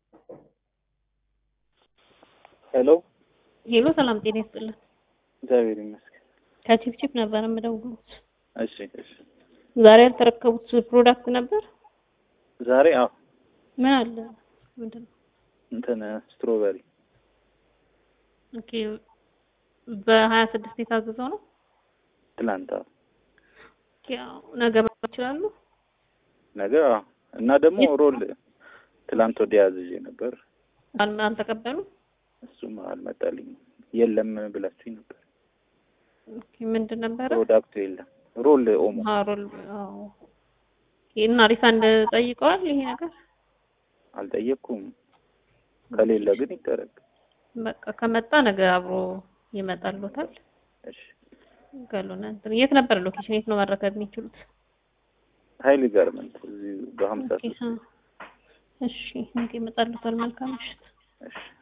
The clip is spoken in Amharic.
ሄሎ ሄሎ፣ ሰላም ጤና ይስጥልን። እግዚአብሔር ይመስገን። ከቺፕቺፕ ነበር የምደውሉት። እሺ እሺ። ዛሬ ያልተረከቡት ፕሮዳክት ነበር። ዛሬ አዎ ምን አለ? ምንድን ነው? እንትን ስትሮበሪ ኦኬ። በሀያ ስድስት የታዘዘው ነው። ትላንት አዎ። ኦኬ፣ አዎ። ነገ መጣ ይችላሉ። ነገ አዎ። እና ደግሞ ሮል ትላንት ወዲያ ያዝዤ ነበር። አል- አልተቀበሉም። እሱም አልመጣልኝም። የለም ብላችሁኝ ነበር። ኦኬ፣ ምንድን ነበረ? ፕሮዳክቱ የለም። ሮል ኦሞ ሀሮል አዎ። ኦኬ፣ እና ሪፋንድ ጠይቀዋል። ይሄ ነገር አልጠየቅኩም። ከሌለ ግን ይደረግ። በቃ ከመጣ ነገ አብሮ ይመጣልዎታል። እሺ። ገሉና እንትን የት ነበር ሎኬሽን? የት ነው መረከብ የሚችሉት? ሀይል ጋርመንት እዚህ በሀምሳ ኦኬ፣ አ- እሺ፣ ነገ ይመጣልዎታል። መልካም ምሽት። እሺ